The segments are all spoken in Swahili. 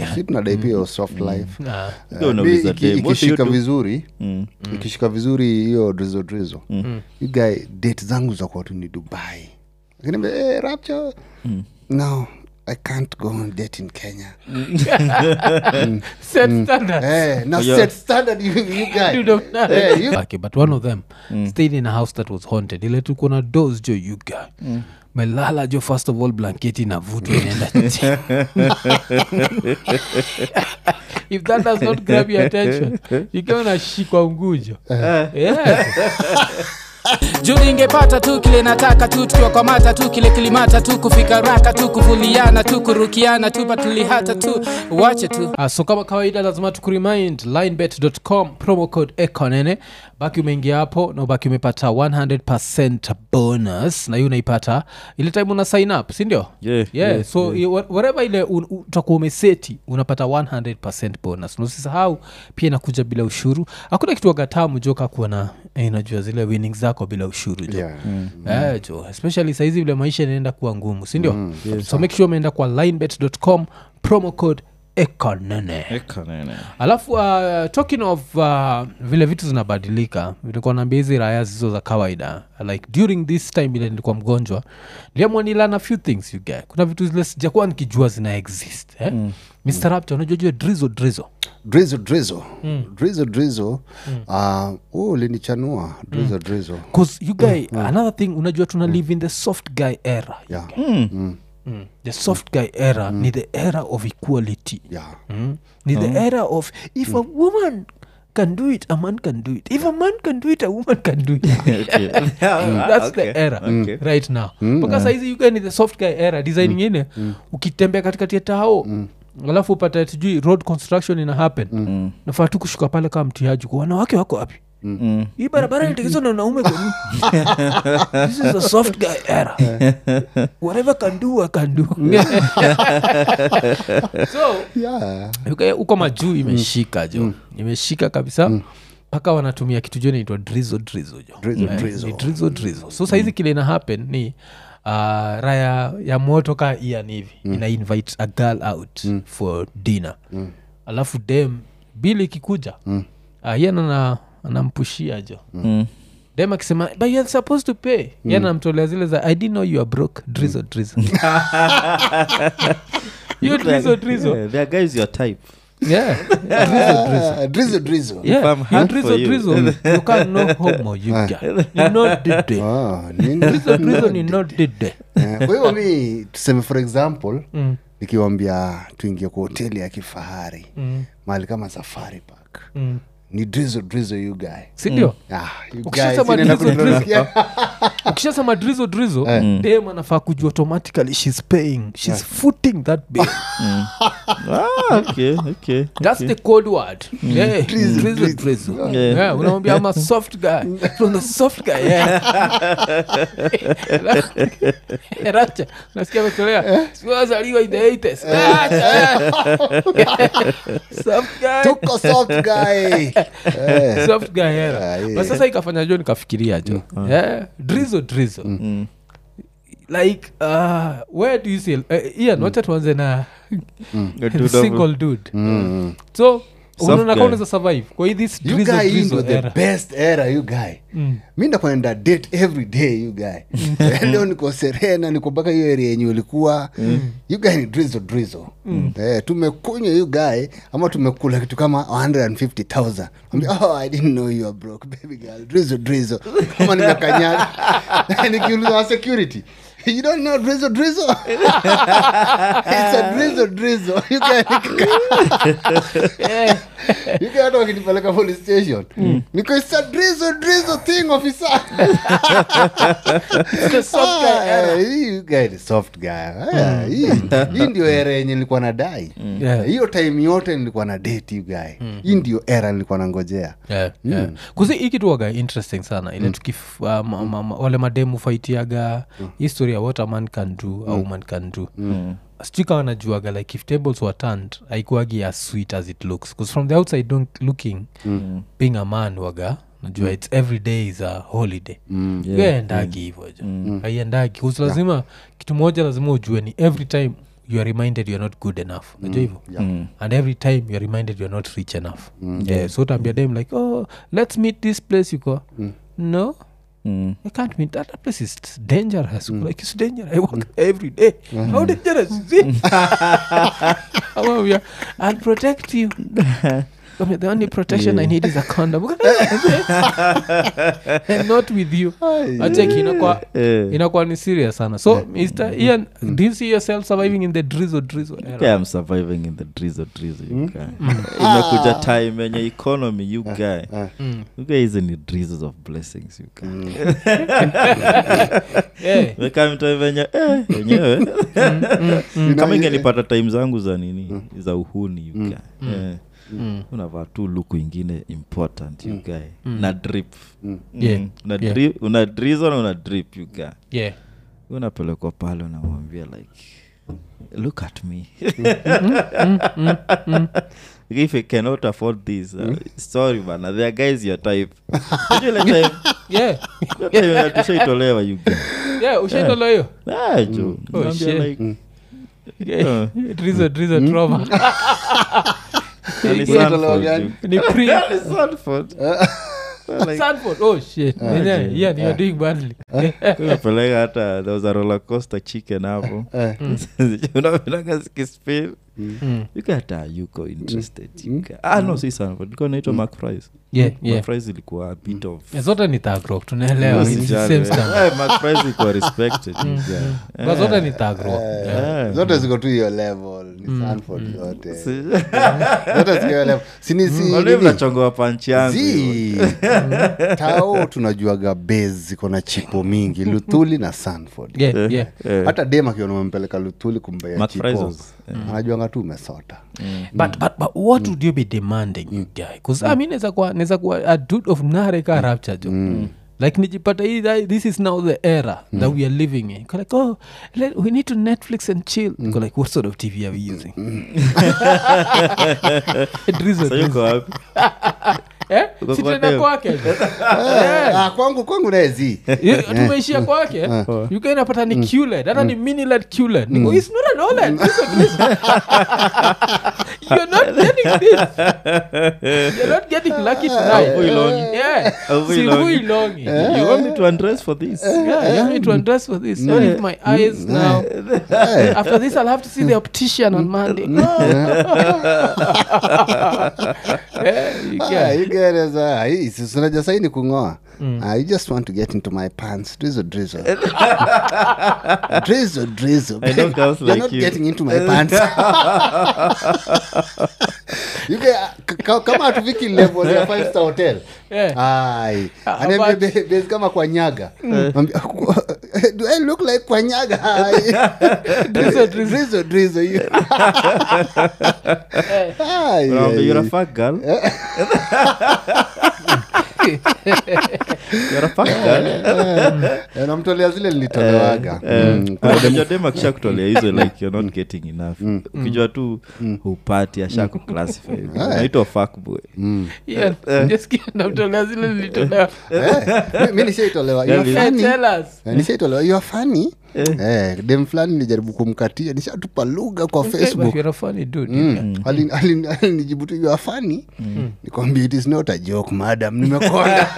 si tunadai pia hiyo soft life Ah, Eh, Ndio unauliza mi iki- dem, what do you ikishika do? vizuri Mm. ikishika vizuri hiyo drizo drizo you guy date zangu za tu ni dubai akiniambia hey, rapture no i can't go on date in kenya set standards. Eh, now Yeah. set standard you, you guy You don't know. Eh, you- Okay, but one of them stayed in a house that was haunted ile tuko na dos jo you guy melala jo first of all blanketi na vutu inaenda if that does not grab your attention ikiwa unashikwa ngujo yeah. juu ningepata tu kile nataka tu tukiwakwamata tu kile kilimata tu kufika raka tu kuvuliana tu kurukiana tu patulihata tu wache tu Uh, so kama kawaida lazima tukuremind linebet.com promo code ekonene baki umeingia hapo na ubaki umepata 100 bonus na hiyo unaipata ile time una sign up sindio Yeah, yeah, yeah, so yeah. whatever ile un- utakuwa umeseti unapata 100 bonus na usisahau pia inakuja bila ushuru hakuna kitu wagatamu jo kakuwa na eh, najua zile winning zako bila ushuru jo Yeah. Eh, jo especially saizi vile maisha inaenda kuwa ngumu sindio so make sure umeenda kwa linebet.com promo code ekonene Eka nene. alafu uh, talking of uh, vile vitu zinabadilika nilikuwa naambia hizi raya zizo za kawaida like during this time ile nilikuwa mgonjwa niliamua nilana a few things you get kuna vitu zile sijakuwa nikijua zina exist eh? mm. mr raptor unajua jua drizo drizo drizo drizo drizo drizo uh, oh, linichanua drizo drizo bcause you guy another thing unajua tuna live in the soft guy era yeah. mm. the soft guy era ni the era of equality Yeah. mm? ni the era of if a woman can do it a man can do it if a man can do it a woman can do it Okay. that's Okay. the era Okay. right now mpaka saizi yuga ni the soft guy era design ingine ukitembea katikati ya tao alafu upata tujui road construction ina happen nafaa tu kushuka pale kama mtiaji kwa wanawake wako wapi Mm. hii barabara inatengenezwa na wanaume kwa nini? this is a soft guy era whatever can do I can do so Yeah. Uka- huko majuu imeshika jo imeshika kabisa mpaka wanatumia kitu jo naitwa drizo drizo jo Drizzle, Eh, drizzle. ni drizo drizo so saizi kile ina happen ni uh, raya ya moto ka ian hivi ina invite a girl out for dinner alafu dem bili ikikuja mm. uh, ian ana anampushia jo Mm. dem akisema but you're supposed to pay mm. yan anamtolea zile za i didn't know you are broke drizo drizo hiyo drizo drizo Yeah, there are guys your type. yeah drizo drizo Ah, drizo drizo yeah I'm you hard drizzle for you. drizzle you can no homo you can you not did it Ah, nini? drizzle drizzle ni not did it Eh, kwa hivyo mi tuseme for example Mm. nikiwambia tuingie kwa hoteli ya kifahari Mm. mahali kama safari park Mm. ni drizo drizo you guy sindio Ah, you Ukishasema guys, inaenda drizzle, kununua- drizzle. ukishasema drizo drizo dem anafaa kujua automatically shes paying shes footing that bill Ah, okay, okay. that's the code word yeah drizzle drizzle Yeah. yeah unamwambia i'm a soft guy from the soft guy yeah racha nasikia ametolea siwazaliwa in the 80s Racha, eh. soft guy tuko soft guy Eh, soft guy Ah, era yeah. but sasa ikafanya jo nikafikiria jo yeah drizo drizo like uh, where do you see uh, ian wacha tuanze na Go the to single dude mm. so Soft unaona guy. kama unaweza survive kwa hii this you drizo guy hii drizo ndo the era best era you guy mi ndakwenda date every day you guy leo niko serena niko mpaka hiyo area yenye ulikuwa you guy ni drizo drizo eh, tumekunywa you guy ama tumekula kitu kama 150000 Ambia, oh, i didn't know you are broke baby girl drizo drizo kama nimekanyaga nikiuliza wa security You don't know drizzle drizzle? It's a drizzle drizzle. You guy you guy hata wakinipeleka police station niko it's a drizzle drizzle thing officer The soft guy Ah, era. eh, hii you guy ni soft guy Ah, hii hii ndio era yenye nilikuwa nadai Yeah. hiyo time yote nilikuwa na date you guy hii ndio era nilikuwa nangojea yeah, yeah. kuzi ikituaga interesting sana ile tukif uh, ma, ma, ma, wale mademu faitiaga history ya what a man can do a woman can do sijui kama najuaga like if tables were turned haikuagi as sweet as it looks bcause from the outside don't looking being a man waga najua its every day is a holiday mm. endagi hivo jo aiendagi bcause lazima kitu moja lazima ujue ni every time you are reminded you're not good enough najua hivyo and every time you're reminded you're not rich enough yeah. so utaambia dem like oh let's meet this place you go no Mm. I can't meet that. That place is dangerous. Like it's dangerous. I walk every day. How dangerous is it? How yeah. I'll protect you. I mean, the only protection I need is a condom. and not with you. Acheki inakuwa Eh. inakuwa ni serious sana. So Mr. Ian, do you see yourself surviving in the drizzle drizzle era? Yeah, I'm surviving in the drizzle drizzle you guy. imekuja time yenye economy you guy you guy hizi ni drizzles of blessings you guy Yeah. Meka time venye eh, wenyewe kama ingenipata time zangu za nini za uhuni you guy Eh. unavaa tu luku ingine important you guy na drip Mm. Yeah. Una Yeah. drip- una drizzle na una drip you guy Yeah. unapelekwa pale unamwambia like look at me if you cannot afford this uh, sorry bana there are guys your type Unajua ile time Yeah. ile time yenye tushaitolewa you guy Yeah, ushaitolo hiyo ah jo Oh, Naambia shit. like Yeah. drizzle drizzle trauma. ni Ushaitolewa Sanford, gani? you- Ni pre Ni Sanford. Like, Sanford. Oh shit. Yeah, Aje. yeah, you're doing badly. unapeleka hata there was a roller coaster chicken hapo unapeleka zikispin ukata yuko interested you guy. ah no si Sanford ilikuwa inaitwa McFries. Yeah, yeah. McFries ilikuwa a bit of Yeah, zote ni tagro tunaelewa It's the Usijali. same standard. Eh, McFries ilikuwa respected you guy. But zote ni tagro Yeah. Eh. zote ziko tu hiyo level ni sanford zote zote ziko hiyo level sini si Wale nini? mnachongoa panchi yangu Zi. tao tunajuaga base ziko na chipo mingi luthuli na sanford Yeah, yeah. hata dem akiona umempeleka luthuli kumbea McFries chipo was- anajuanga tu umesota but, but, but what would you be demanding you guy bcause i mean neza kuwa neza kuwa a dude of nareka rapture jo like nijipata hii that- this is now the era that we are living in Go like oh let, we need to netflix and chill Go like what sort of tv are we using Drizzle, Sasa yuko drizzle. wapi Eh? Uko Si kwa tunaenda dem. kwake Ah, kwangu kwangu naezi Yeah, tumeishia kwake ukainapata ni qled hata ni miniled qled niko it's not an oled This is- this- you're not getting this you're not getting lucky tonight Avui longi. yeah Avui si longi. hui longi you want me to undress for this yeah you want me to undress for this not if my eyes now after this i'll have to see the optician on monday yeah, you Ah, get- you get it, ah, hii, si- unajua sahi ni kungoa Ah, you just want to get into my pants drizzle drizzle drizzle drizzle I know girls You're like not you. getting into my pants you get, k- ka- kama hatufiki level ya five star hotel Yeah. ai Ah, anaambia but- be- base kama kwa nyaga Mwambia, do i look like kwa nyaga Drizzle, drizzle. drizzle drizzle you Ai, Unaambia, ai, you're a ai. fuck girl you're a fuck girl Eh, namtolea zile nilitolewaga Mm, kuna dem- unajua dem akisha kutolea hizo like you're not getting enough ukijua tu hupati asha kuclassify naitwa fuckboy Yeah, just kidding, namtolea zile nilitolewa Eh, mi- mi nishaitolewa You are Yeah, funny. Tell us. Eh, nishaitolewa you are funny eh, dem fulani nilijaribu kumkatia nishatupa lugha kwa Okay, but facebook you're a funny dude, you guy. Mm. Alin- alin- alinijibu tu you are funny nikwambia it is not a joke madam nimekonda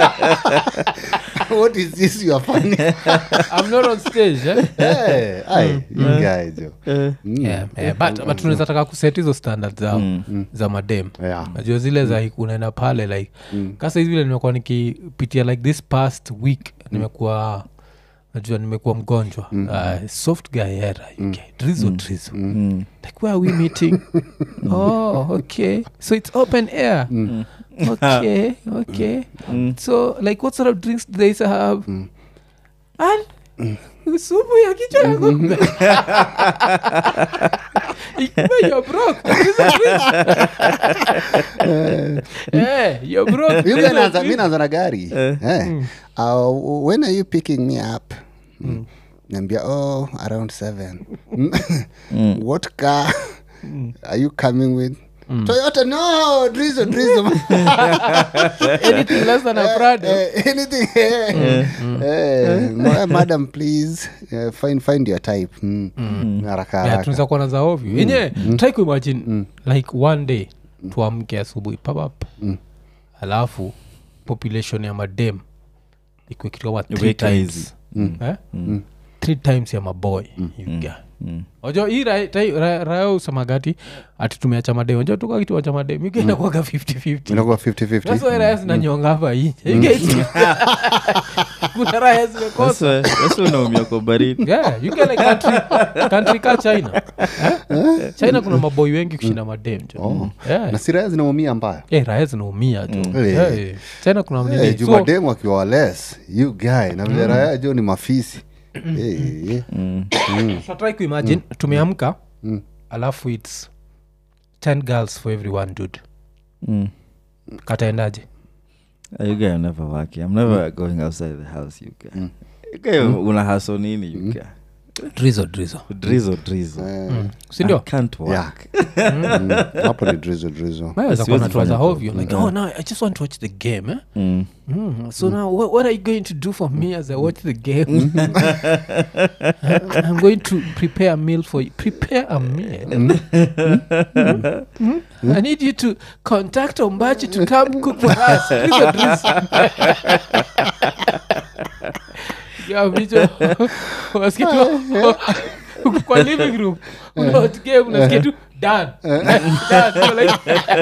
what is this you are funny I'm not on stage eh? Eh, ai, you guys, yo. Mm. yeah, yeah, but, but tunaweza taka kuset hizo standard za, za madem Yeah. najua zile za like, unaenda pale like kasa hizi vile nimekuwa nikipitia like this past week nimekuwa najua nimekuwa mgonjwa uh, soft guy era uk drizo drizo like where are we meeting oh okay so it's open air okay okay so like what sort of drinks do they used to have and supu ya kichwa ya ng'ombe Ikiwa you're broke, drizzle, drizzle. Eh, you're broke, You drizzle, guys naanza- mi drizzle. naanza na gari Eh. Uh, when are you picking me up Mm. naambia oh around seven what car are you coming with toyota no drizo drizo anything less than a prado Eh, anything eh. Eh, ma- madam please eh, find, find your type mm. haraka Yeah, haraka tunaweza kuona za ovyo yenye try kuimagine like one day tuamke asubuhi papap alafu population ya madem ikuwe kitu kama three Iweke times hizi. Eh? three times ya maboy you guy. ojo hii ra- tai- ra- raya usamagati ati tumeacha madem ojo tuka kitu wacha madem ikainakuaga 50 inakuwa 50-50 That's why raya zinanyonga hapa nje. You get it? kuna raya zimekosa Sasa- sasa unaumia kwa baridi yeah, you get like country, country ka china eh? china kuna maboi wengi kushinda madem jo yeah. na siraya zinaumia mbaya Eh, raya zinaumia jo Eh. Eh, china kuna nini hey, so, jumademu akiwa wales you guy na vile raya jo ni mafisi hey, so try kuimagine tumeamka alafu its 10 girls for every one dude Mm. kataendaje Ah, you guy are never working. I'm never going outside the house, you guy. You guy, una haso nini, you guy? drizo drizo Drizzle, drizzle. I sindio can't work. Yeah. Mm, hapo ni drizo drizo naweza kuwa Siwezi natuaza fanya hovyo like oh no i just want to watch the game eh? Mm. Mm, so now what, what are you going to do for me as i watch the game i'm going to prepare a meal for you prepare a meal Mm. i need you to contact ombachi to come cook for us Please, please. Yeah, vicho. Unasikia tu, uko kwa living room unaot game unasikia tu done Done. So like-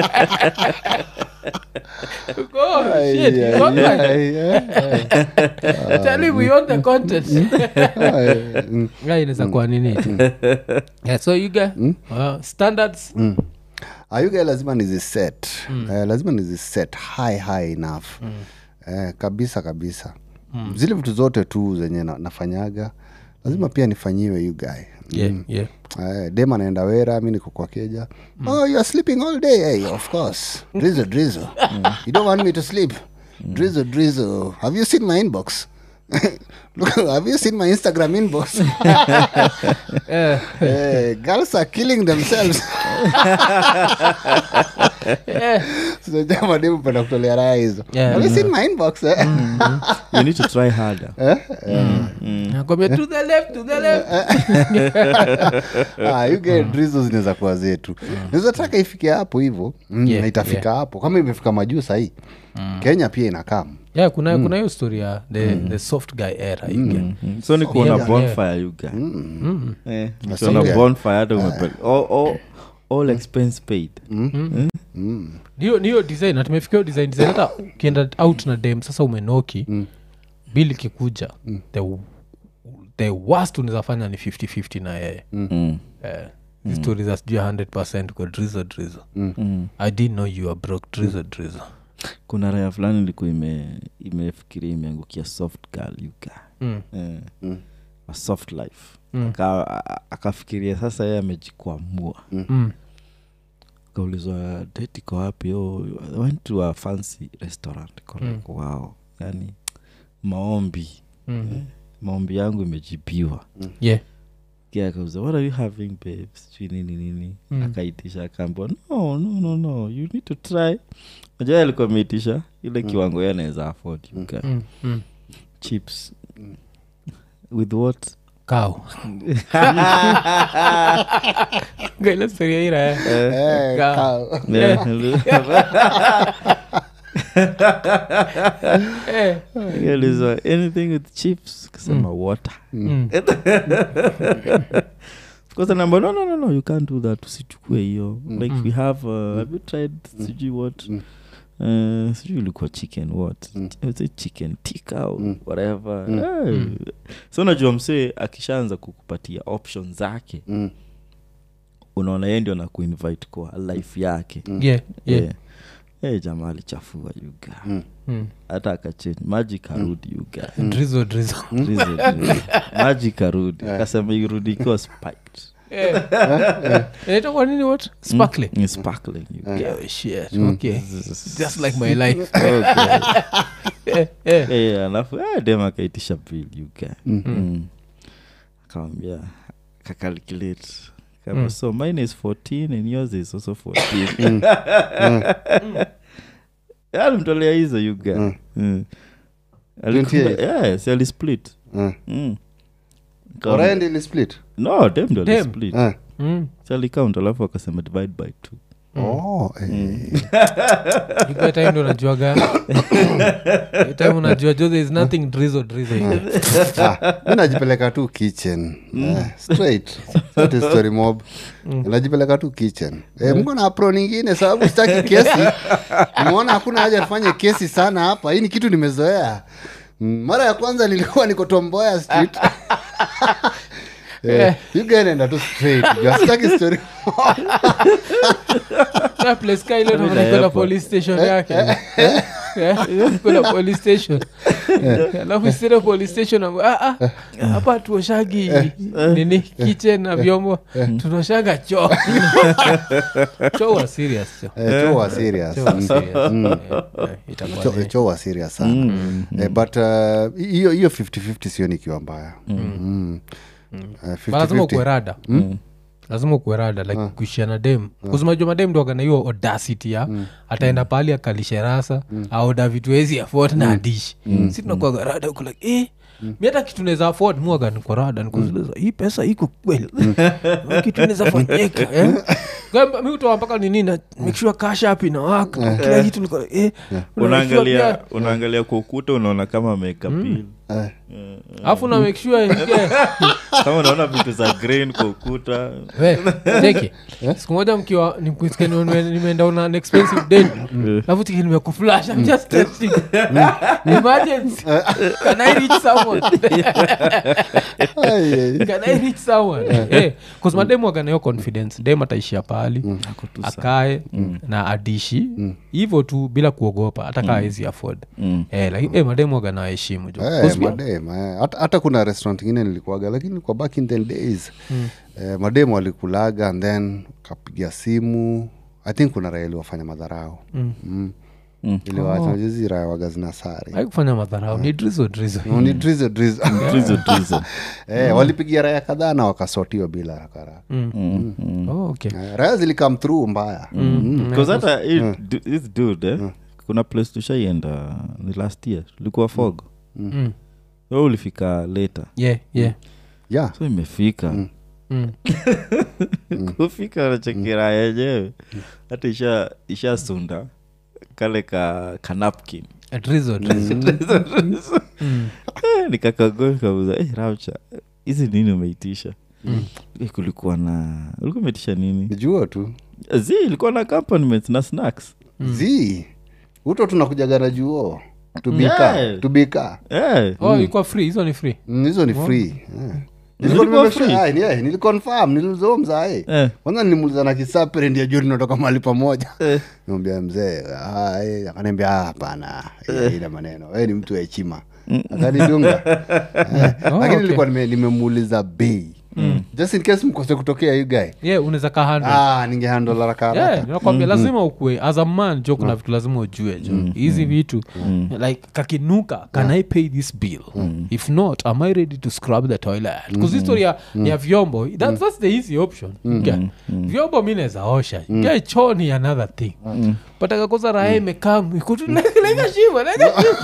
Oh, shit, you got my- Tell him we want the content. Yeah, inaweza kuwa nini tu. Yeah, so you get uh, standards ayuga lazima niziset eh, lazima niziset high high enough eh, kabisa kabisa zile vitu zote tu zenye na, nafanyaga lazima pia nifanyiwe you guy yeah, yeah. Eh, dem anaenda wera mi niko kwa keja oh youare sleeping all day hey, of course drizzle drizzle you don't want me to sleep drizzle drizzle have you seen my inbox Look, have you seen my instagram inbox Eh, Eh, girls are killing themselves eh, sijamademu penda kutolea raya hizo Yeah. have you seen my inbox eh? You need to try harder. nakwambia to the left to the left ah, you get drizzle zinaweza kuwa zetu naweza taka ifike hapo hivo mm, Yeah, na itafika hapo kama imefika majuu sahii kenya pia inakam yeah kuna kuna hiyo story ya the, the soft guy era you get. Mm. so ni kuona Yeah, bonfire you guy. Eh, ukiona Okay. bonfire hata umepel- all, all, all expense paid niyo niyo design na tumefikia hiyo design design hata ukienda out na dem sasa umenoki bili kikuja the, the worst unaweza fanya ni 5050 na yeye Mm. eh, mm. story za sijui 100 kwa drizo drizo i didn't know you are broke drizo drizo kuna raya fulani ilikuwa ime imefikiria imeangukia soft girl you guy. mm. Eh, a soft life Mm. Aka- a- akafikiria sasa yeye amejikwamua Mm. kaulizwa date iko wapi oh, I went to a fancy restaurant Iko like, wow yani maombi Mm. maombi yangu imejibiwa yeah Kia akauza what are you having babe sijui nini nini Mm. akaitisha akaambwa no no no no you need to try najua alikuwa ameitisha ile kiwango ye anaweza afford you guy. mm. Mm. chips with what cow gaila storia ira eh. Eh, Ka- ka- Yeah. Eh. Aliulizwa, anything with chips kasema water Mm. Because anaambia, no, no, no, no, you can't do that usichukue hiyo like we have uh, have you tried sijui what Uh, sijui ilikuwa chicken what Is it chicken tika or whatever Eh, so unajua msee akishaanza kukupatia option zake Mm. unaona ye ndio na kuinvite kwa life yake yeah yeah yeah. hey, jamaa alichafua yuga Mm. hata akachange maji karudi yuga drizo drizo Drizzle, drizzle. maji karudi akasema irudi ikiwa spiked inaitwa nini what sparkling Ni sparkling yuga. yeah, shit okay just like my life Okay. eh, eh. Eh, alafu eh, dem akaitisha bill yuga mm. akawambia kakalculate Kama, so mine is 14 and yours is also 14 alimtolea hizo yuga Mm. mm. Alikumba- 28. yes alisplit Eh. mm. Kama- Orion ili split no dem ndo Dem. alisplit Eh. Mm. Si alicount alafu akasema divide by two Oh, eh. Iko time ndo najuaga Hiyo time unajua jo there is nothing drizzle drizzle here. Ah, mi najipeleka tu kitchen Eh, straight That is story mob najipeleka tu kitchen eh, mko na apro ningine sababu sitaki kesi nimeona hakuna haja tufanye kesi sana hapa hii ni kitu nimezoea Mm, mara ya kwanza nilikuwa niko tomboya street Eh, you guy naenda tu straight juu sitaki story Na place ka ile unaona iko na airport. police station yake Eh, iko na police station alafu isile police station amba, "Ah, ah, hapa tuoshagi nini kitchen na vyombo tunaoshaga choo choo wa serious choo Eh, cho wa serious Choo wa Mm. serious. Eh, eh, itakuwa Cho- ni- cho wa serious sana eh, but uh, hiyo hiyo 50-50 sio nikiwa mbaya Mm. Eh, Ba lazima 50-50. ukuwe rada lazima ukuwe rada like kuishia na dem kuzimajua madem ndo akana hiyo audacity ya ataenda pali akalishe rasa aoda vitu ezi afford na adishi si tunakuaga rada uko like eh mi hata kitu naweza afford muaga niko rada nikuzuliza hii pesa iko kweli kitu naweza fanyika eh? Gamba, mi utoa mpaka nini na make sure cash app inawaka kila kitu niko like, eh unaangalia unaangalia kwa ukuta unaona kama ameweka pili Eh, alafu na make sure yeah, kama unaona vitu za green kwa ukuta We, cheki siku moja mkiwa nimkusikia nime- nimeenda on an expensive date alafu tiki nimekuflash I'm just testing emergency can I reach someone ai, ai. can I reach someone eh cause mademu waganayo confidence dem ataishia pahali akae na adishi hivyo tu bila kuogopa hata kaa ezi afford eh lakini eh mademu wagana heshimu jo Eh, Cause mi- madem eh. hata, hata kuna restaurant ingine nilikuaga lakini kwa back in the days eh, madem walikulaga and then kapiga simu i think kuna raya iliwafanya madharau mm. mm. iliwachajuzi raya waga zina sare haikufanya madharau ni drizo drizo Mm, ni drizzle, drizzle. Drizzle, drizzle. eh, walipigia raya kadhaa na wakasotiwa bila rakaraka oh, okay eh, raya zilikam through mbaya mm. Because hata hii du- this dude eh, kuna place tushaienda ni last year tulikuwa fog Mm. we ulifika later yeah yeah yeah so imefika Mm. kufika nachekera yenyewe hata isha isha sunda kale ka kanapkin A drizzle, drizzle. nikakagua kauza hey, rapcha hizi nini umeitisha Eh, kulikuwa na ulikuwa umeitisha nini jua tu zi ilikuwa na accompaniments na snacks zi uto tunakujagana juo tubika Yeah. tubika Eh, oh ilikuwa free hizo ni free Mm, hizo ni free eh. Zilikuwa Nilikuwa nimesha- free? ah, ni- eh, niliconfirm niliuliza mzae eh, kwanza nilimuuliza na kisapere ndio juu tunatoka mahali pamoja eh. niambia mzee ah, eh, akaniambia "Ah, hapana eh, ina maneno we ni mtu wa heshima akanidunga Eh, Oh, lakini okay. nilikuwa nime- nimemuuliza bei just in case mkose kutokea you guy yeah unaweza ka handle ah, ningehandola haraka yeah, haraka nakwambia lazima ukue as a man jo kuna vitu lazima ujue jo hizi vitu like kakinuka can i pay this bill if not am i ready to scrub the toilet bcause history ya, ya vyombo that's, that's the easy option yeah. vyombo mi naweza osha yeah, choo ni another thing but akakosa raha imekaa ikutu lega shimo lega shimo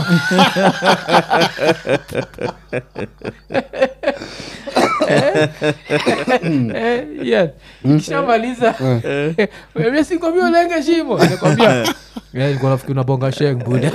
Eh, yeah. kishamaliza Wewe sikwambia ulenge shimo nakwambia Eh, ilikuwa nafikiri unabonga sheng buda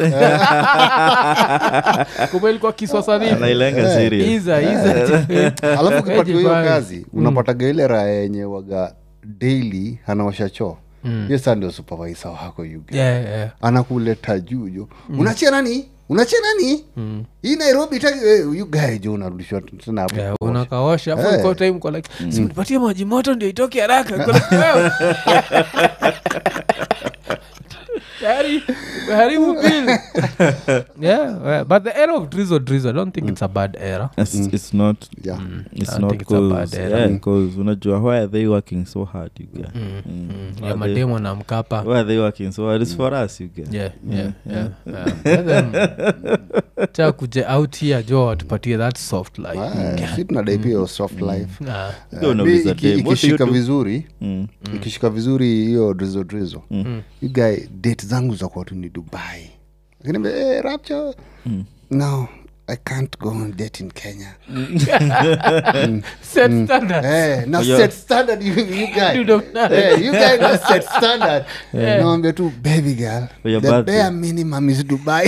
kumbe ilikuwa kiswasanini anailenga serious iza iza alafu ukipatiwa hiyo Jibani. kazi unapataga ile raha yenye waga daily anaosha choo hiyo saa ndio supervisor wako you guy. Yeah, yeah. anakuleta juu jo unachia nani unachia nani hii nairobi taki eh, you guy jo unarudishwa tena hapo Yeah, unakaosha afu Eh. iko time kwa like simnipatie maji moto ndio itoke haraka Uko like, wewe. tayari umeharibu bill yeah, yeah, but the era of drizzle drizzle i don't think it's a bad era it's, it's not yeah it's I don't not think it's a bad cause, era. yeah, because unajua why are they working so hard you guys Mm, Mm. mm. Why ya are they- mademo na mkapa why are they working so hard it's for us you guys yeah, yeah, yeah, yeah. Let them- cha kuje out here jo watupatie that soft life Ah, si tunadai pia hiyo soft life Ah, Go Eh, unauliza mi- iki- dem, what do you ikishika do? vizuri Mm. ikishika vizuri hiyo drizo drizo you guy date zangu za kwatu ni dubai lakini hey, rapture no i can't go on date in kenya set standard. Eh, na Yeah. set standard you, you guy You don't know. Eh, you guy na set standard nawambia tu baby girl For your the birthday. bare minimum is dubai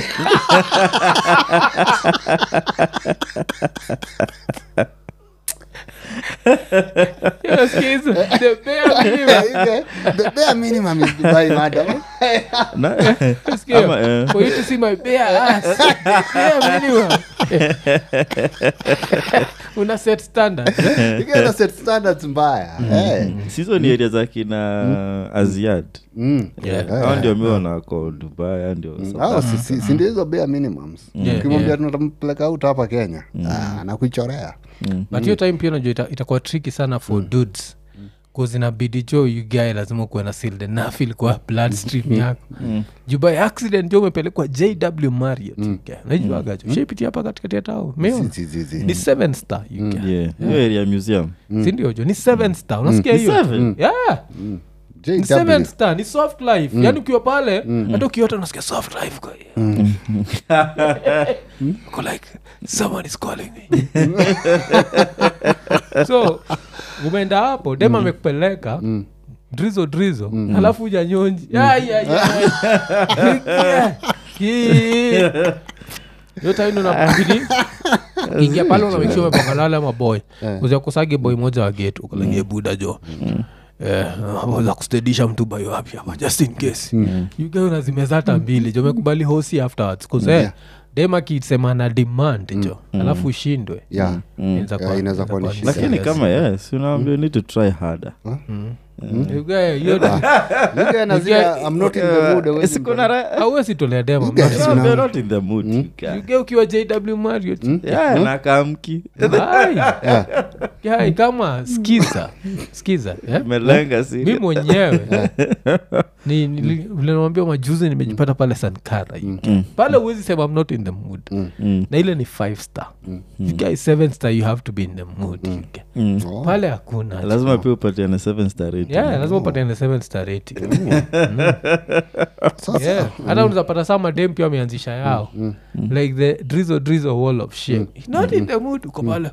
Yeah, skiza. The bare minimum. You guy, the bare minimum is dubai madam Na- Sikia, Ama, eh. for you to see my bare ass. Bare minimum. una set standard eh? you guy na set standards mbaya Eh. sizo ni area za kina aziad Mm. Yeah. hao ndio miona wako dubai hao ndio Hao si- si- si ndio hizo bare minimums Yeah, ukimwambia yeah. tunampeleka out hapa kenya ah, nakuichorea but hiyo time pia najua ita- itakuwa triki sana for dudes kuzinabidi jo ugae lazima kuwe na silde naf ilikuwa bloodstream yako juu by accident jo umepelekwa jw mariot najuagajo shaipitia hapa katikati ya tao meona Si- si- si- si. ni seven star UK. yeah hiyo area museum sindio jo ni seven star unasikia Ni hiyo seven? yeah JW. ni seven star ni soft life yani ukiwa pale hata ukiota unasikia soft life kwa Uko like someone is calling me so umeenda hapo dem amekupeleka drizo drizo alafu ujanyonji yotaino nabidi ingia pale unamekisha umepangalala maboy uziakusage boy moja wa getu ukalagie buda jo Eh, za kustedisha mtu bayo wapi hapa just in case yuga unazimeza hata mbili jo mekubali hosi afterwards kuse Yeah. dem akisema na demand jo alafu ushindwe Yeah. Inaweza Yeah, kuwa- inaweza kuwa ni inaweza shida. lakini serious. kama yes unaambia you need to try harder Yuga, hiyo You guy na zile, I'm not in the mood, hawezi mpeleka. hauwezi tolea dema guys mna- una- You're not in the mood you guy. Yuga ukiwa jw mariot Yeah, na kamki Ai. Yai, kama skiza skiza eh? melenga mi si mwenyewe ni- nili- vile nawambia majuzi nimejipata pale sankara UK. pale huwezi sema I'm not in the mood Mm. na ile ni five star If guy is seven star you have to be in the mood UK. Mm. Oh. pale hakuna lazima pia upatiane seven star rating. yeah, lazima upatiane seven star rating Sasa, yeah. hata unazapata saa madem pia wameanzisha yao like the drizzle drizzle wall of shame not in the mood uko pale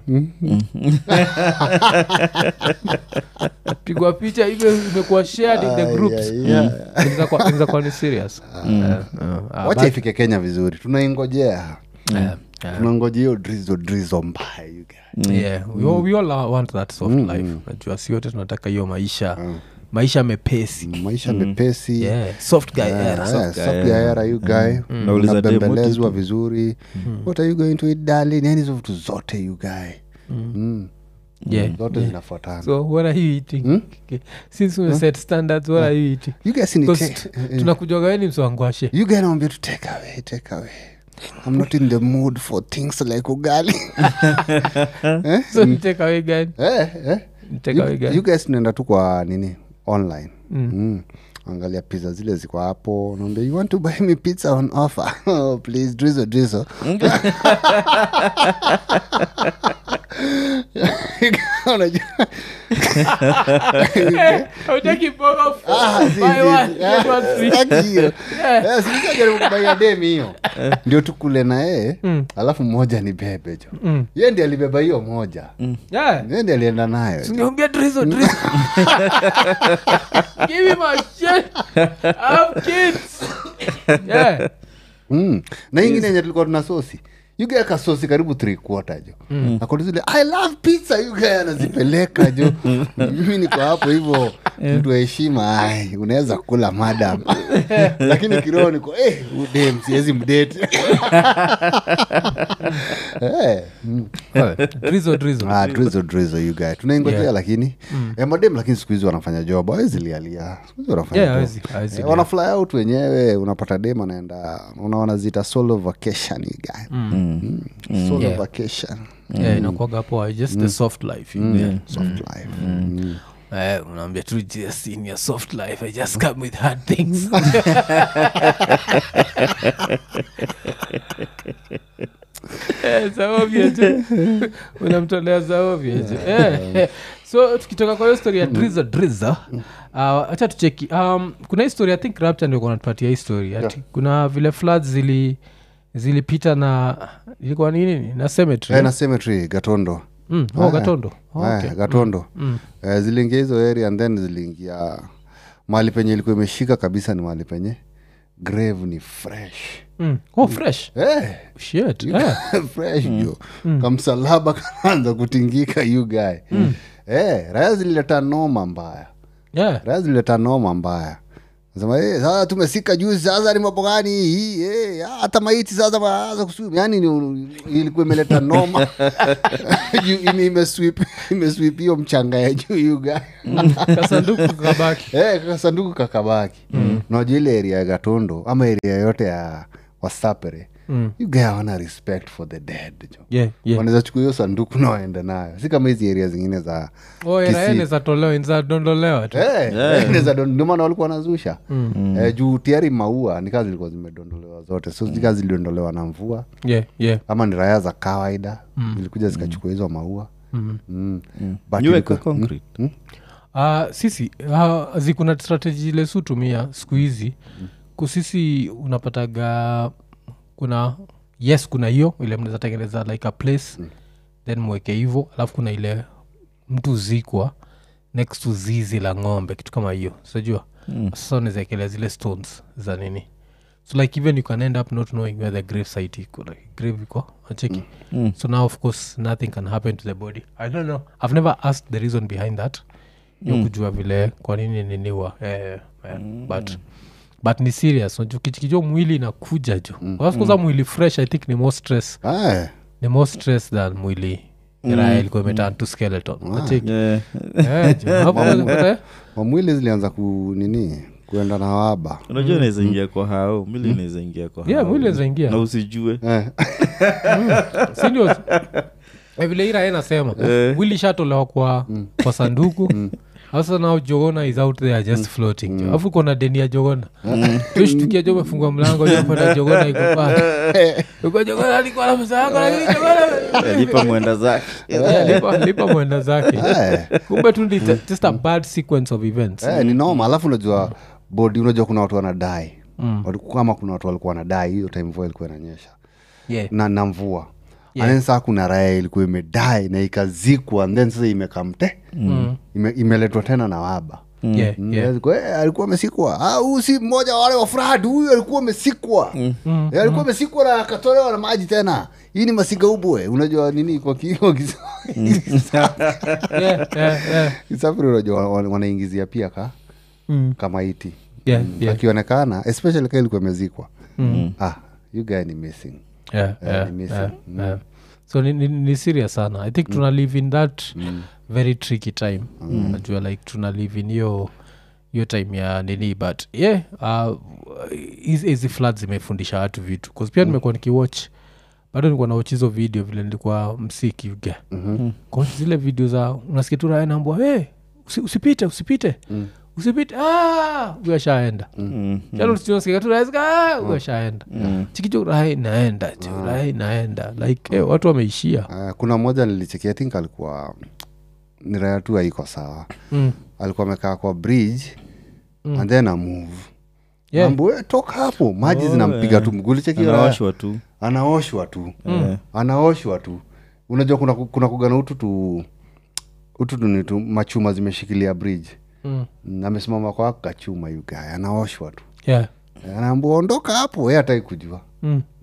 pigwa picha hivyo imekuwa shared in the groups yeah, yeah. Inaweza kuwa- inaweza kuwa ni serious Eh, eh, ah, wacha but- ifike kenya vizuri tunaingojea eh, eh, tunangoja hiyo drizo drizo mbaya you guy. yeah, we all- we all want that soft life najua si wote tunataka hiyo maisha maisha mepesi maisha mepesi yeah. soft guy Yeah, era. yeah, soft guy era, you guy Nauliza dem, what unabembelezwa you do? vizuri what are you going to eat darling yani hizo vitu zote you guy Mm. Yeah, zote zinafuatana so what are you eating Okay. since we set standards what are you eating you guys ni Because te- tunakujaga weni mswangwashe you guy naambia tu take away take away i'm not in the mood for things like ugali eh? so ni take away gani eh, eh. Ni take away You, gani you guys tunaenda tu kwa nini online mm. angalia pizza zile ziko hapo naambia you want to buy me pizza on offer oh, please drizzle drizzle unajua hautaki mboga f- Ah, si, buy si, one, si. get one Ah, free. sitaki hiyo Yeah. Eh, silijaribu kubaia demi hiyo ndio tukule na yeye alafu mmoja ni bebe jo Mm. ye ndi alibeba hiyo moja Yeah. ye ndi alienda nayo Niambia drizzle, drizzle. Give me my shit. I have kids. Yeah. mm. na ingine yenye tulikuwa tuna sosi yuga kasosi karibu three quarter jo mm. akoni zile i love pizza yuga anazipeleka jo mimi niko hapo hivyo mtu wa heshima ai unaweza kula madam lakini kiroho niko eh, udem siwezi mdate Eh, mm. drizo drizo Ah, drizzle, drizzle, you guy. tunaingojea Yeah. lakini eh, madem lakini siku hizi wanafanya job awezi lialia Siku hizi wanafanya Yeah, job. hawezi- hawezi Eh, lia. wana fly out wenyewe unapata dem anaenda unaona zita solo vacation you guy. Mm. solo Yeah. vacation yeah, inakuwaga hapo just the soft life you know. soft life Mm. Eh, unaambia tu just in your soft life i just come with hard things Eh, zaovya tu unamtolea zaovya tu Eh, eh. so tukitoka kwa hiyo story ya driza driza hacha tucheki um, kuna histori i think rapta ndio kunatupatia histori ati kuna vile floods zili zilipita na ilikuwa nini na cemetery Eh, na cemetery gatondo mm, oh, gatondo oh, Eh, okay. gatondo Eh, ziliingia hizo area and then ziliingia mahali penye ilikuwa imeshika kabisa ni mahali penye grave ni fresh Mm. oh fresh Eh, shit eh. fresh jo kamsalaba kanaanza kutingika you guy eh, raya zilileta noma mbaya yeah. raya zilileta noma mbaya sema eh, sasa tumesika juzi sasa ni mambo gani hii eh, hata maiti sasa waanza kuswim yani ni, ilikuwa imeleta noma Juu ime- imesweep imesweep hiyo mchanga ya juu you guy kasanduku kabaki Eh, kasanduku kakabaki mm. najua ile area ya gatondo ama area yote ya wasapere Mm. you guy wana respect for the dead jo yeah, yeah. wanaweza chukua hiyo sanduku na waende nayo si kama hizi area zingine za oh, Kisii. eraenezatolewa inzadondolewa tu Eh, eh, inaweza don- ndio maana walikuwa wanazusha Eh, juu tayari maua ni kazi zilikuwa zimedondolewa zote so mm. zilidondolewa na mvua yeah, yeah. ama ni raya za kawaida zilikuja zikachukua hizo maua Mm. mm. But Nyuweka ilikuwa- concrete. Mm. Uh, sisi uh, zikuna strategy ile su tumia siku hizi kusisi unapataga kuna yes kuna hiyo ile mnaweza tengeneza like a place then mweke hivo alafu kuna ile mtu zikwa next to zizi la ng'ombe kitu kama hiyo sajua mm. sasa unawezaekelea zile stones za nini so like even you can end up not knowing where the grave site iko like grave iko acheki mm. so now of course nothing can happen to the body i don't know i've never asked the reason behind that yo kujua vile kwa nini niniwa eh, eh, but but ni serious unajua kichikijo mwili inakuja jo mm. mm. mwili fresh i think ni more stress Ah, ni more stress than mwili raya ilikuwa imeturn to skeleton acheki Yeah. Eh, jo. Hapo unapata- mamwili zilianza ku nini kuenda na waba unajua inaweza ingia kwa hao mili inaweza ingia kwa Yeah, hao. mwili inaweza ingia. na usijue eh. sindio Eh, vile ira enasema wili shatolewa kwa, kwa sanduku sasa nao jogona is out there just floating jo alafu kona deni ya jogona tushtukia jo mefungua mlango jopata jogona iko pale uko jogona alikuwa na pesa yako lakini jogona lipa mwenda zake Yeah, lipa, lipa mwenda zake Eh. kumbe tu ni just a bad sequence of events eh, ni noma alafu unajua bodi unajua kuna watu wanadai mm. kama kuna watu walikuwa wanadai hiyo time mvua ilikuwa inanyesha yeah. na, na mvua Yeah. yeah. saa kuna raya ilikuwa imedai na ikazikwa and then sasa imekamte mm. ime, imeletwa tena na waba Yeah, Mm, yeah. alikuwa- eh, alikuwa amesikwa Ah, huyu si mmoja wa wale wa frad huyu alikuwa amesikwa Eh, alikuwa amesikwa na akatolewa na maji tena hii ni masigaubwe unajua nini kwa ki- kwa kis- Yeah, yeah, yeah. kisafiri unajua wa- wanaingizia pia ka Mm. kama iti Yeah, Mm, yeah. akionekana especially ka ilikuwa imezikwa ah, you guy ni missing Yeah, Eh, yeah, ni missing. yeah, Mm. yeah. so ni, ni, ni serious sana i think tuna live in that very tricky time najua like tuna live in hiyo hiyo time ya nini but yeah uh, hizi hizi floods zimefundisha watu vitu bcause pia nimekuwa nikiwatch bado nilikuwa nawatch hizo video vile nilikuwa msiki uga mm-hmm. zile video za unasikia tu raya naambua hey, usi, usipite usipite usipite ah, huyo ashaenda ashaenda chikicho raha inaenda jo raha inaenda like eh, watu wameishia Uh, kuna mmoja nilichekia think alikuwa ni raya tu haiko sawa mm. alikuwa amekaa kwa bridge and then amove Yeah. Ambu, toka hapo maji Oh, zinampiga yeah. tu mgulichekio anaoshwa tu anaoshwa tu Eh. anaoshwa tu unajua kuna, kuna kugana utu tu utu tu ni tu machuma zimeshikilia bridge Mm. Mm, amesimama kwa kachuma yugaya anaoshwa tu yeah anaambua ondoka hapo ye hatai kujua mm. mm.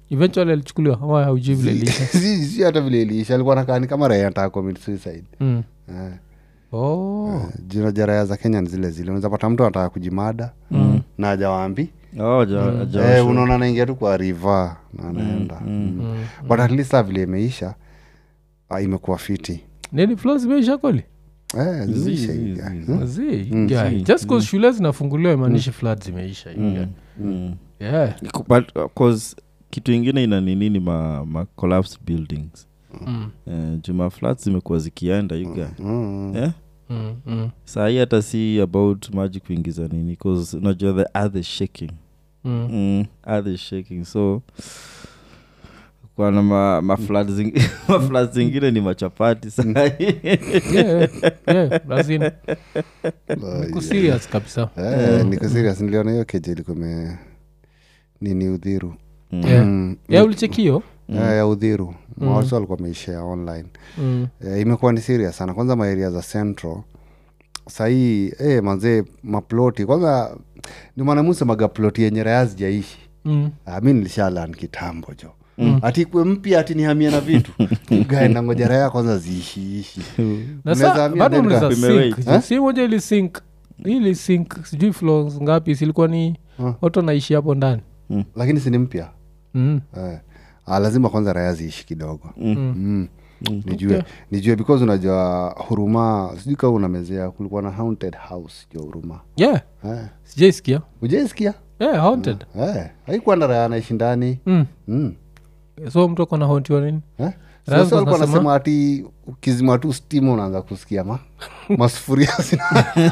eventually alichukuliwa ama haujui vile iliisha si si hata vile iliisha alikuwa nakani kama raya nataka commit suicide mm. Eh, oh. jina ja raya za kenya ni zile zile unaweza pata mtu anataka kujimada na ajawaambi Oh, ja- ja- eh, unaona anaingia tu kwa riva na anaenda mm. but at least saa vile imeisha ah, imekuwa fiti nini flo zimeisha kweli eh, zimeisha zi- hii zi- guy. zi. Hmm? Zi, guy. just cause shule zinafunguliwa imaanishi flood zimeisha hii guy. Mm. yeah. But, uh, 'cause kitu ingine ina nini ni ma, ma collapsed buildings mm. eh, juma flats zimekuwa zikienda you guy. Mm. eh? Mm. Mm. sahii hata si about maji kuingiza nini bcause unajua the earth is shaking Mm. mm, earth is shaking so kwana ma, ma floods zing- ma floods zingine ni machapati sahii yeah, yeah, as in, Ah, niko serious kabisa Eh, niko serious niliona hiyo keje ilikuwa ime nini udhiru Yeah. Mm. yeah, ulichekio Eh, ya udhiru mawatu walikuwa wameishare online mm. eh, imekuwa ni serious sana kwanza maeria za central sahii eh, manzee maploti kwanza ni mwanamusemaga ploti yenye raya zijaishi Mm. Ah, mi nilishalan kitambo jo mm. ati kwe mpya ati nihamia na vitu gae nangoja raya kwanza ziishiishi na Unaweza sa hamia bado then mnaweza ka- sink Imewait. jo. si moja ili sink ili sink sijui floors ngapi silikuwa ni Huh. watu naishi hapo ndani lakini sini mpya mm. eh. ah, lazima kwanza raya ziishi kidogo Mm. Mm. nijue nijue because unajua huruma sijui kama unamezea kulikuwa na haunted house jo huruma yeah eh. sijaisikia ujaisikia yeah haunted eh. haikuwa na raya anaishi ndani mm. mm. so mtu akona hauntiwa nini Eh? Raya Sasa walikuwa wanasema- nasema ati ukizima tu stima unaanza kusikia ma masufuria zina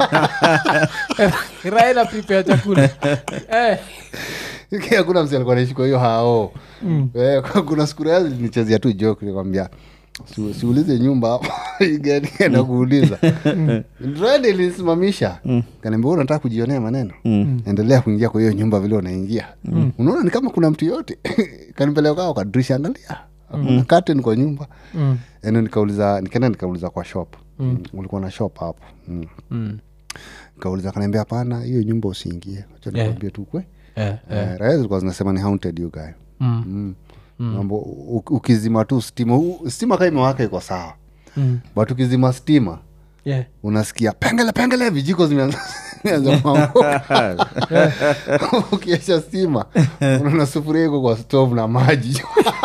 raila prepare chakula eh. hakuna msi alikuwa naishi kwa hiyo hao Mm. eh, kwa- kuna siku raya zilinichezea tu joke nikwambia "Si- siulize nyumba hapo gani enda kuuliza rende ilinisimamisha kaniambia "Wewe unataka kujionea maneno endelea kuingia kwa hiyo nyumba vile unaingia unaona ni kama kuna mtu yote kanipeleka kwa dirisha angalia kuna curtain kwa nyumba Mm. eno nikauliza nikaenda nikauliza kwa shop mm. ulikuwa na shop hapo mm. Mm. kauliza kanaambia hapana hiyo nyumba usiingie acha Yeah. nikwambie tu kwe Eh, eh. Eh, raya zilikuwa zinasema ni haunted you guy Mm. mm. Mambo, u- ukizima tu stima u- stima kaa imewaka iko sawa Mm. but ukizima stima Yeah. unasikia pengele pengele vijiko zimeanza zimeanza kuanguka. ukiesha stima unaona sufuria iko kwa stove na maji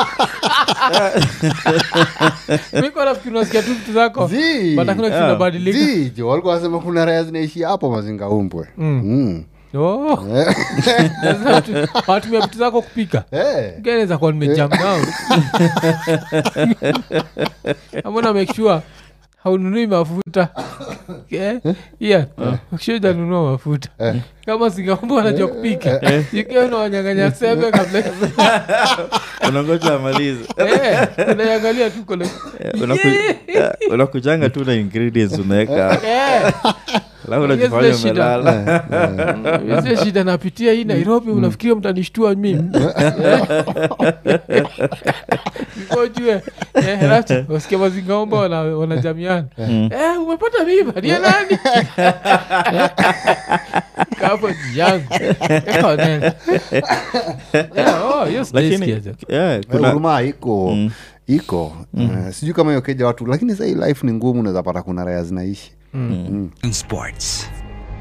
Miko nafikiri unasikia tu vitu zako Zii. but hakuna kitu inabadilika. zijo walikuwa wasema kuna raya zinaishi hapo mazinga umbwe Mm. Mm. Oh. Eh, Sasa watu- watumia vitu zako kupika eh. gereza kuwa nimejam down amona make sure haununui mafuta Eh, yeah make sure hujanunua mafuta kama singaomba wanajua kupika ikiwa unawanyanganya sembe kabla unangoja amalize Eh, unaiangalia tu kole Eh, unaku- eh, unakujanga tu na ingredients unaweka Eh, alafu Yes, unajifanya the shida. umelala hizo shida napitia hii nairobi unafikiria mtanishtua mimi ujue wasikia mazingaomba wana- wanajamiana Eh, umepata mimba niye nani kapo jiangu hiyo lakini sijaisikia yeah, kuna huruma iko iko Eh, sijui kama hiyo keja watu lakini sahii life ni ngumu unaweza pata kuna raya zinaishi Sports.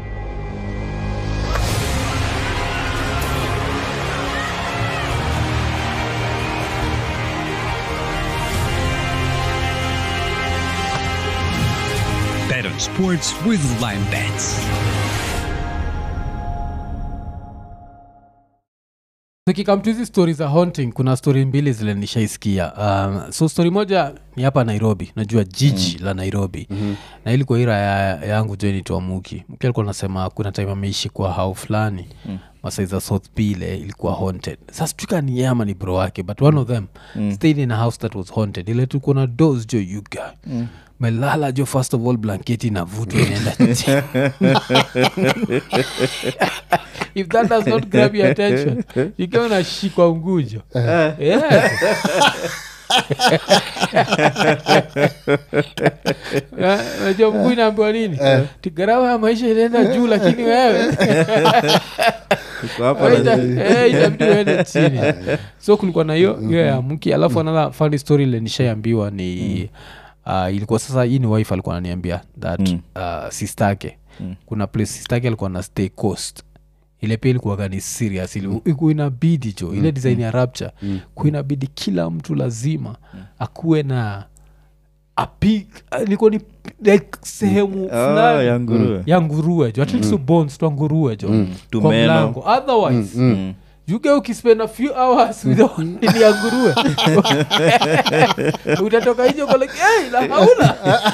Bet on sports with Lime Bets. tukikamtu hizi stori za haunting kuna stori mbili zile nishaisikia um, so stori moja ni hapa nairobi najua jiji mm. la nairobi mm-hmm. na ilikuwa ira ya, yangu joinitwa muki muki alikuwa nasema kuna time ameishi kwa hao fulani mm masai za south b ile ilikuwa haunted sasa tuka ni yama ni bro wake but one of them mm. stayed in a house that was haunted ile tuko na dos jo yuga mm melala jo first of all blanketi inavutwa inaenda chini. if that does not grab your attention ikiwa unashikwa ngujo yeah. Na- najua mguu inaambiwa nini tigarawa ya maisha inaenda juu lakini wewe Uko hapa na- Eh, itabidi uende chini so kulikuwa na hiyo hiyo ya mki alafu another funny story ile nishaiambiwa ni uh, ilikuwa sasa hii ni wife alikuwa ananiambia that Mm. uh, sistake Mm. kuna place sistake alikuwa na stay coast ile pia ilikuwaga ni serious ili iku inabidi jo ile design ya rapture kuinabidi kila mtu lazima akuwe na api ilikuwa ni like sehemu Ah, fulani ya nguruwe. ya nguruwe jo atleast mm. bones twa nguruwe jo kwa Tumeno. mlango otherwise Mm. yuke ukispend a few hours with the- nini ya nguruwe utatoka hijo uko like hey, la haula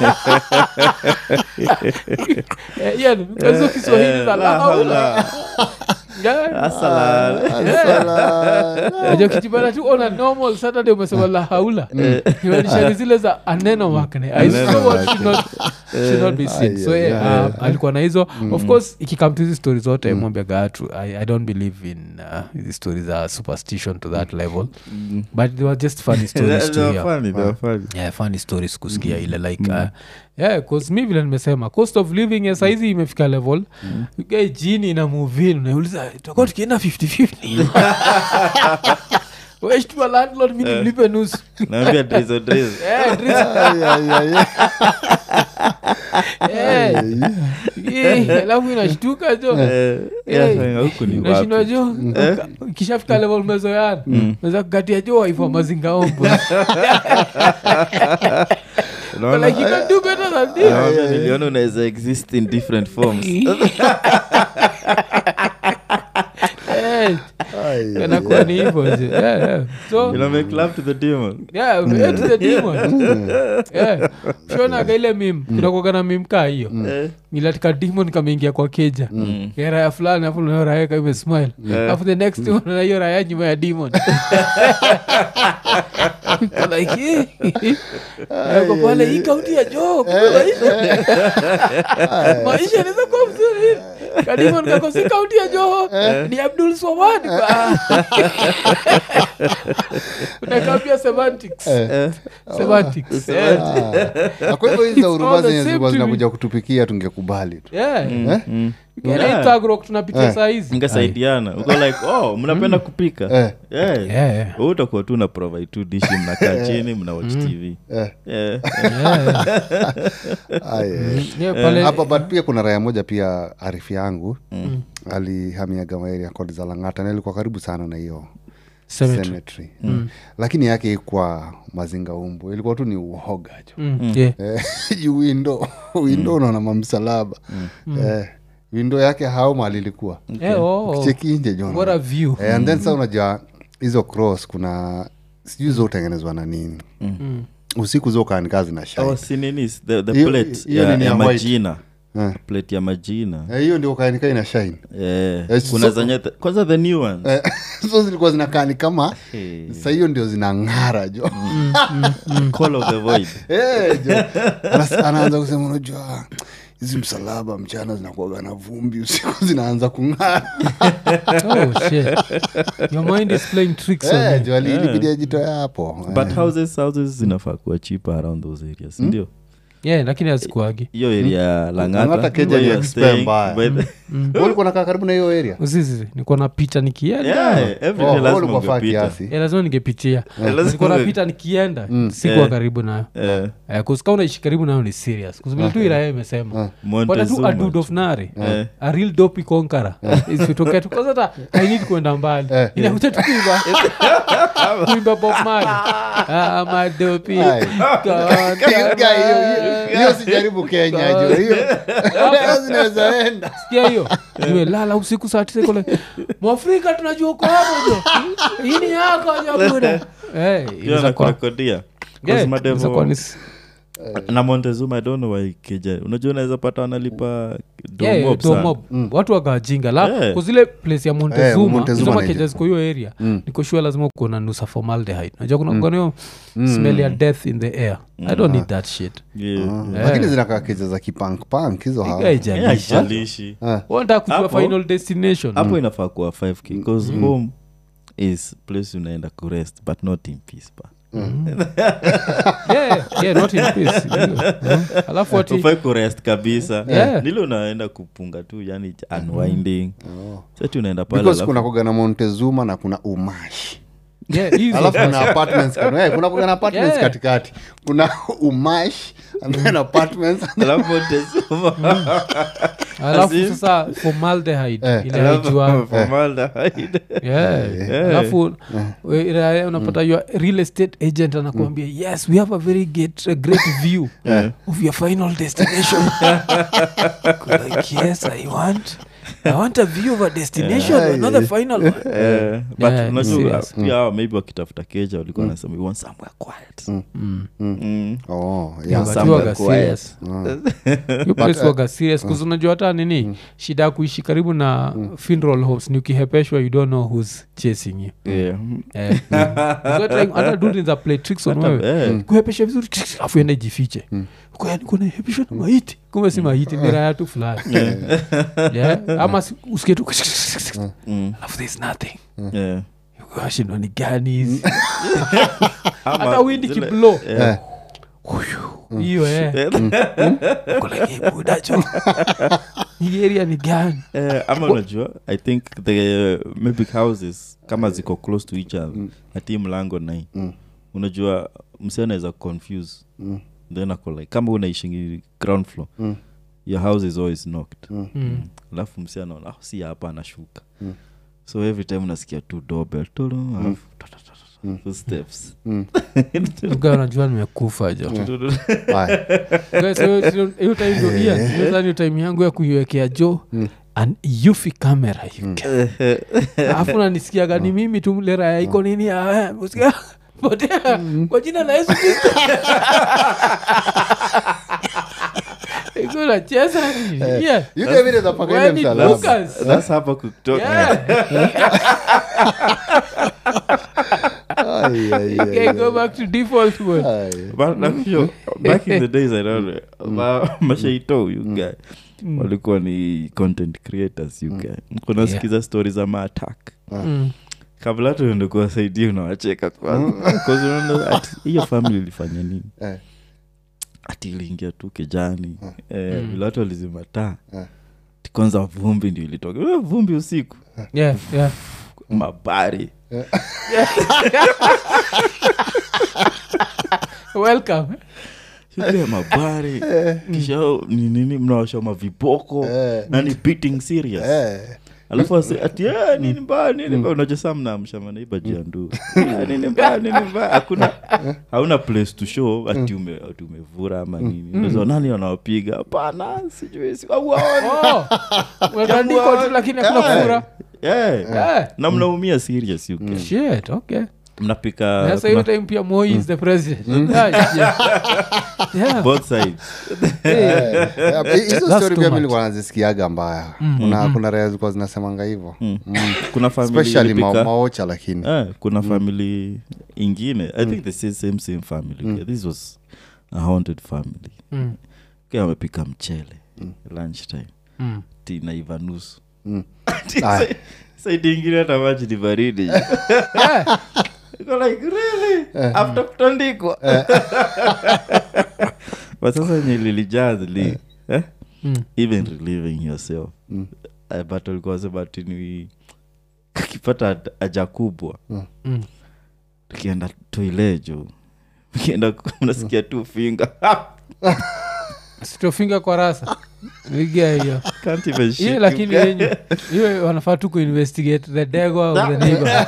Eh, yani, hizo kiswahili za la haula Yeah. Asala. Asala. Aja ukijipata tu on a normal saturday umesema la haula imanishani zile za aneno makne i saw what should not, should not be seen so Ay, yeah, ay, uh, alikuwa na hizo of course ikikam to hizi story zote mwambia gatu I, i don't believe in uh, hizi stories are superstition to that level but they were just funny stories They to were hear funny, they were funny. yeah, funny stories kusikia ile like uh, yeah, cause mi vile nimesema cost of living ya saizi imefika level mm. ugae jini na muvin unauliza tutakuwa tukienda 50 weshtua landlord mi nimlipe nusu Naambia drizzle, drizzle. Eh, Drizzy, Ay, ay, ay, ay. eh, eh, alafu inashtuka jo Eh, Eh, yeah, huku ni nashindwa wapi? jo kishafika level mezoyana meza kukatia jo waifa mazingaombo Unaona? like you can do better than this Naambia niliona unaweza exist in different forms Eh, Ay, ay, inakuwa ni hivyo je. Yeah, yeah. so you know, make love to the demon yeah, yeah, to the demon. Yeah. shonaga ile mim kunakuaga na mim kaa hiyo Eh, ilatika demon kameingia kwa keja ya raya fulani afu nayo raya ka imesmile afu the next one na hiyo raya nyuma ya demon Iko like eh, yako pale hii kaunti ya joo kumbe maisha maisha inaweza kuwa mzuri kadimon kako si kaunti ya joho ni abdul swamad unakambia semantics eh, semantics eh. Ah, kwa hivyo hizi za It's huruma all the zenye same zilikuwa to me. zinakuja kutupikia tungekubali tu Yeah. mm. Ukienda Yeah. Itagrok tunapitia saa hizi mngesaidiana uko like oh mnapenda kupika Eh. Yeah. Yeah, yeah. Wewe utakuwa tu na provide tu dishi mnakaa chini mna watch tv Eh. Yeah. Ay, eh. Yeah, pale- hapa but pia kuna raya moja pia arifu yangu alihamiaga maeria kodi za langata na ilikuwa karibu sana na hiyo Cemetery. cemetery lakini yake ikwa mazinga umbu ilikuwa tu ni uhoga jo Mm, yeah. Eh, juu windo windo unaona mamsalaba Eh, windo yake hao mali ilikuwa Eh, oh, oh. cheki nje jo What a view. Eh, and then sa unajua hizo cross kuna sijui zo utengenezwa na nini usiku zo kaanikazi na shai Oh, si nini, the, the Hiyo- plate hiyo ya, nini ya ya white. majina Eh. plate ya majina Eh, hiyo ndio kaanika ina shine Eh, Eh, kuna so- zenye the- kwanza the new ones Eh, so zilikuwa zinakaa ni kama Eh, sa hiyo ndio zinang'ara jo call of the void Eh, jo. Anas- anaanza kusema unajua hizi msalaba mchana zinakuaga na vumbi usiku zinaanza kung'ara Oh, shit. Your mind is playing tricks on Eh, you. jo ali- ilibidi ajitoe hapo Eh. but houses houses zinafaa kuwa cheaper around those areas sindio Yeah, lakini azikuagi hiyo area ya Lang'ata langata Keja where ni you are expert staying, mbaya. by the- Wewe ulikuwa nakaa karibu na hiyo area uzizi niko napita nikienda Yeah, every Oh, day wewe lazima ulikuwa faa ungepita. kiasi Eh, lazima ningepitia lazima niko unge- napita nikienda sikuwa Eh. karibu nayo Eh, Eh, kusika unaishi karibu nayo ni serious kusivile tu iraya imesema pata tu Montezuma. adud of nari Eh. a real dopi konkara isitokea tu kwanza hata hainidi kwenda mbali Eh. inakuja tu kuimba kuimba bob mali madopi Ai. Hiyo guy, hiyo- hiyo- hiyo sijaribu kenya jo hiyo hiyo zinaweza enda sikia hiyo nimelala usiku saa tisa iko like, mwafrika tunajua uko hapo jo hii ni yako jabuda Eh, Hiyo inaweza kuwa- anakurekodia. 'Cause Yeah, Madevo- inaweza kuwa ni s- na montezuma i don't know why keja unajua unaweza pata wanalipa Yeah, domob yeah, sana. domob. watu wakawajinga la Yeah. kuzile place ya Eh, montezuma Montezuma hizo na makeja hiyo. ziko hiyo area niko sure lazima kuona nusa formaldehyde najua kuna kuna hiyo smell ya death in the air i don't need that shit Yeah. lakini zinakaa keja za kipankpank hizo Iga hao. Yeah, haijalisha. haijalishi. wanataka kujua Hapo- final destination hapo inafaa kuwa 5k bcause home is place unaenda kurest but not in peace pa yeah, yeah, not in peace Mm. alafu ati ufai kurest kabisa Yeah. nile unaenda kupunga tu yani unwinding sati unaenda pale because alafu- kuna kuga na montezuma na kuna umash yeah, hizo alafu sasa. kuna apartments kano, eh, kuna kuga na apartments Yeah. katikati kuna umash and then apartments alafu Montezuma. alafu As in- sasa formaldehyde Eh. ile Alafu haijua formaldehyde. yeah. Yeah. alafu we- ila unapata your real estate agent anakuambia yes we have a very great, a great view of your final destination like, yes i want i want a view of a destination Yeah. not the final one Eh, but Yeah, unajua, serious. pia hawa maybe wakitafuta keja walikuwa nasema we want somewhere quiet Mm. oh, Yeah, yeah. but somewhere you waga quiet. serious. You place waga serious 'cause unajua hata nini shida ya kuishi karibu na funeral homes ni ukihepeshwa you don't know who's chasing you Yeah. Eh, Because time hata dude za play tricks on Hata- wewe eh. kuhepesha vizuri afu ende jifiche kunahepeshwa na maiti kumbe si maiti ni raya tu fulani Yeah, ama si- usikie tu Mm. alafu there's nothing Yeah. shindwa ni gani hizi Ama hata windi zile- kiblo Yeah. Huyu, hiyo eh. Uko like, "Eh, buda jo hii area ni gani Eh, ama unajua i think the maybe houses kama ziko close to each other ati mlango nai unajua msi anaweza confuse then ako like kama unaishingi ground floor your house is always knocked Mm. alafu msi anaona "Ah, si hapa anashuka so every time unasikia tu doorbell tolo alafu ta- ta- ta- ta- ta- footsteps Uga unajua nimekufa jo Haya. Guys, hiyo- hiyo- hiyo time ndio- Ian, hiyo sasa ndio time yangu ya kuiwekea jo an yufi camera you can. alafu nanisikiaga ni mimi tu mlera ya iko nini ah, eh, usikia, potea kwa jina la yesu kristo iko nacheza Yeah. You guys vile za paka ile When it msalaba. Lucas. that's hapa kutoka Yeah. Ai, ai, ai, Okay, ai. go back to default mode. Ai. But like, yo, back in the days I don't know, ma- mashaito you guy walikuwa ni content creators you guy kunasikiza stori za maatak Mm. kabla hata uende kuwasaidia unawacheka kwanza 'Cause unaona ati hiyo family ilifanya nini Eh. ati iliingia tu kijani eh, vile watu walizima taa Eh. Ati kwanza vumbi ndio ilitoka Eh, vumbi usiku Yeah, yeah. mabari welcome ile mabari kisha ni nini mnawasha maviboko Eh. na ni beating serious Eh. alafu ase ati "Eh, nini mbaya nini mbaya unajua saa mnaamsha manaiba jiandu nini mbaya nini mbaya hakuna hauna place to show ati ume- ati umevura ama nini unaweza nani wanawapiga hapana sijui si- hauwaoni." Oh, umetandikwa tu lakini hakuna kufura Yeah. Eh. na mnaumia serious you guys. shit okay mnapika sasa hiyo kuna- time pia moi is the president Ah, yeah. Yeah. both sides Hey. Yeah, hi- hizo That's story too pia mi much. nilikuwa nazisikiaga mbaya kuna kuna raya zilikuwa zinasemanga hivo Mm. kuna family especially ma- ilipika- maocha lakini Eh, kuna family ingine i think the same, same, same family yeah, this was a haunted family Mm. Kia wamepika mchele lunch time Mm. tinaiva nusu Mm. Ati Aya. sa- saidi ingine hata maji ni baridi Yeah. Iko like really after kutandikwa but sasa nye lilijaa zili eh? Mm. even relieving yourself Eh, but walikuwa sema tini kakipata aja kubwa Mm. tukienda toilejo ukienda unasikia tu finga sitofinga kwa rasa iga hiyo Can't even shit hiyo you lakini guys. yenyu hiyo wanafaa tu kuinvestigate the dego of the neighbor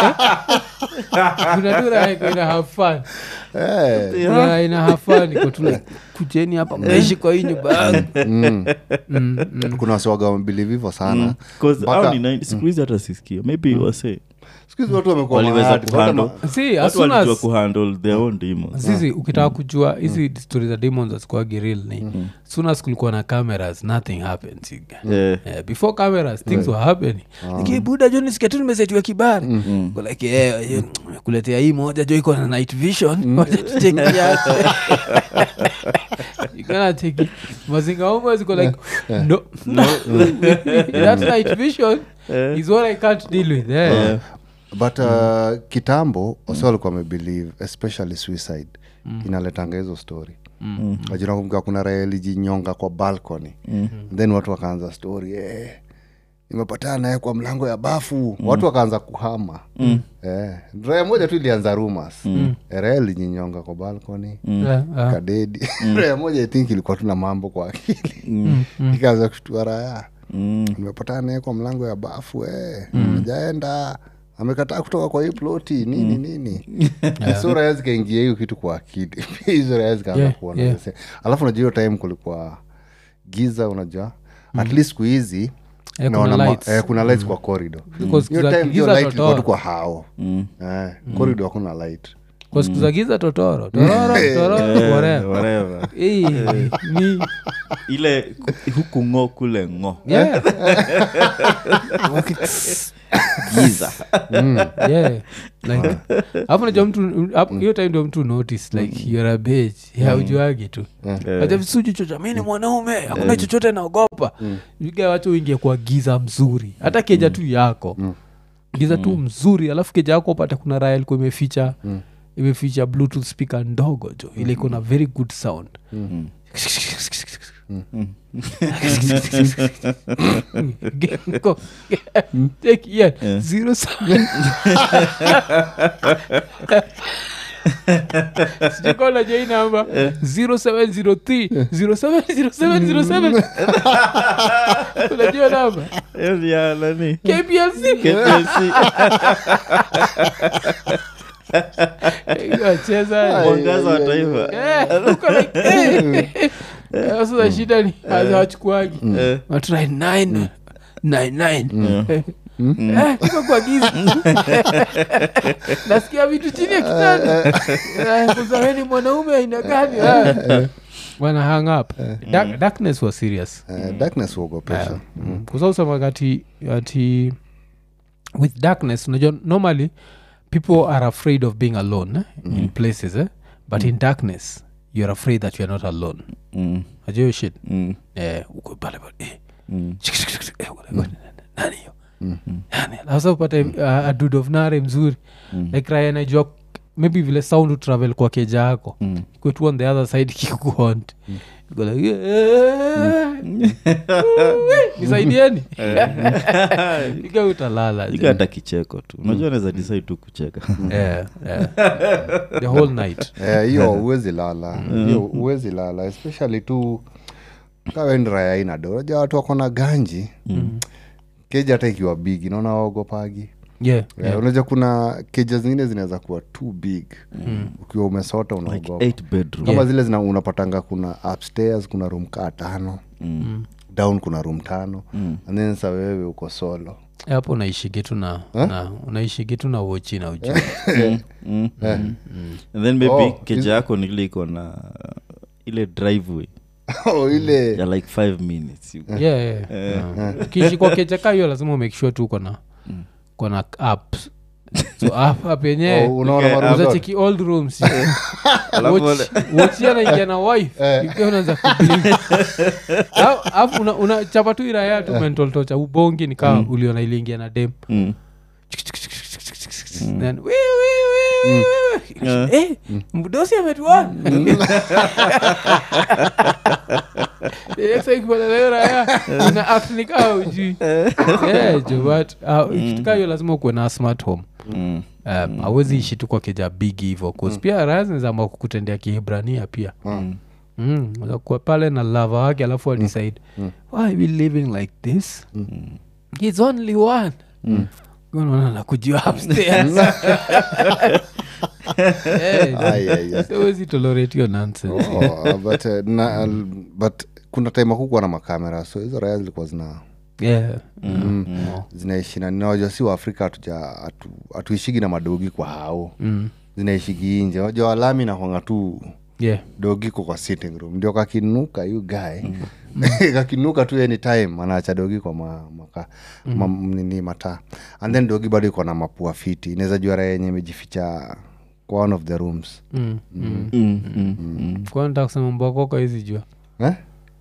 kuna tu raha iko ina have fun Eh, Kuna raha ina have fun iko tu like kujeni hapa mnaishi kwa hii nyumba yangu mm. Mm, mm. kuna wasiwaga wamebelieve hivyo sana 'Cause Mpaka- hao ni 90 siku hizi hata sisikia maybe wase siku hizi watu wamekuwa waliweza mahadi. Watu kuhandle ma- See, as watu soon walijua as- kuhandle their own demons zizi ukitaka kujua hizi stori za demons azikuagi real ni soon as kulikuwa na cameras nothing happens you guys. Yeah. Yeah, before cameras things were happening like, buda jo nisikia tu nimesetiwa kibari Go like eh, eh, kuletea hii moja jo iko na night vision Wacha tucheki yake. You gonna take it. mazinga homo ziko like no, that night vision is what i can't deal with eh. Yeah. but uh, kitambo wase walikuwa wamebelieve especially suicide inaletanga hizo story mm. nakumbuka kuna raya ilijinyonga kwa balcony mm. then watu wakaanza story eh, nimepatana naye kwa mlango ya bafu watu wakaanza kuhama mm. eh, raya moja tu ilianza rumas mm. raya ilijinyonga kwa balcony Yeah, yeah. kadedi raya moja i think ilikuwa tuna mambo kwa akili ikaanza kushtua raya nimepatana naye kwa mlango ya bafu eh. ajaenda amekataa kutoka kwa hii ploti nini nini so raya zikaingia hiyo kitu kwa akili hizo raya zikaanza Yeah, kuona yeah. zise- alafu unajua hiyo time kulikuwa giza unajua at least siku hizi Eh, kuna naona ma- lights. eh, kuna lights kwa corridor Because hiyo za time giza hiyo light ilikuwa totoro. tu kwa hao eh, corridor hakuna light kwa siku za giza totoro tororo tororo whatever. whatever Eh, ni ile ku- huku ngo kule ngo yeah, giza yeah. Like, hapo najua mtu hapo- hiyo time ndio mtu notice like you're a bitch haujuagi tu acha visuju chocha mi ni mwanaume hakuna chochote naogopa viga wacho uingie kwa giza mzuri hata keja tu yako giza tu mzuri alafu keja yako upate kuna raya ilikuwa imeficha imeficha bluetooth speaker ndogo jo ile iko na very good sound Go. Take yeah. Zero sound. sijakola jai namba 0703 070707 unajua namba Hiyo ya nani kplc KPLC. wacheza mwangaza wa taifa sasa shida ni hawachukuagi Eh. watrai 9 99 Eh, iko kwa giza nasikia vitu chini ya kitanda Eh, kuzaweni mwanaume aina gani Eh. wana hang up Dark, darkness was serious eh, darkness huogopesha kusausema ati ati with darkness unajua normally people are afraid of being alone eh, in places eh? but in darkness you're afraid that you're not alone Mm, najua hiyo shit mm, eh, uko pale pale eh. mm. Shik, shik, shik, shik, eh, wala- wala- nani hiyo Nani? Sasa upate uh, a dude of nare mzuri like raya najua maybe vile sound utravel kwa keja yako Mm. kwetu on the other side kikuhont Uko like, "Eh, eh, nisaidieni iga utalala Iga hata kicheko tu unajua naweza decide tu kucheka Yeah, yeah. the whole night Eh, hiyo huwezi lala hiyo huwezi lala especially tu kawendraya inado unajua watu wako na ganji keja hata ikiwa big naona waogopagi yeah, yeah. unajua kuna keja zingine zinaweza kuwa too big ukiwa umesota like unaogopa eight bedroom kama zile zina unapatanga kuna upstairs kuna room kaa tano down kuna room tano and then sa wewe uko solo hapo unaishigi tu na, na unaishigi tu na wochi na uji Mm. and then maybe Oh, keja yako nile iko na ile driveway oh, ile ya like five minutes you- yeah, yeah, yeah. ukiishi kwa kecheka hiyo lazima umake sure tu kona kona app so app app yenyewe oh, unaona Okay, maroom zote? uzacheki old rooms Alafu wale- wochi anaingia na wife ikiwa unaanza kublink. Au- alafu una- unachapa tu iraya tu mental torture ubongi nikaa uliona iliingia na dem Mm. Then, "Wee, wee, wee, wee, wee, wee." Eh, mdosi ametuona The next time ukipata na hiyo raya, una act ni kama hujui. Yeah, jo, but, uh, kitu kaa hiyo lazima ukuwe na smart home Mm. um, awezi ishi tu kwa keja bigi hivo cause pia raya zinazama kukutendea kihibrania pia Mm. Mm, unaweza kuwa pale na lava wake alafu adecide why are we living like this he's only one unaona nakujua upstairs Eh, Ai, ai, ai. so huwezi tolerate hiyo nonsense Oh, but, uh, na, but kuna time akukuwa na makamera so hizo raya zilikuwa zina yeah. zinaishi na ninawajua si waafrika hatuja hatu- hatuishigi na madogi kwa hao Mm. zinaishigi inje wajua walami nakwanga tu yeah. dogi ko kwa sitting room ndio kakinuka yu guy kakinuka tu anytime anaacha dogi kwa ma, maka, ma, nini mataa and then dogi bado iko na mapua fiti inaweza jua raha yenye imejificha kwa one of the rooms Mm. Mm. Mm, mm, mm. Kwa nataka kusema mbokoko hizi jua eh?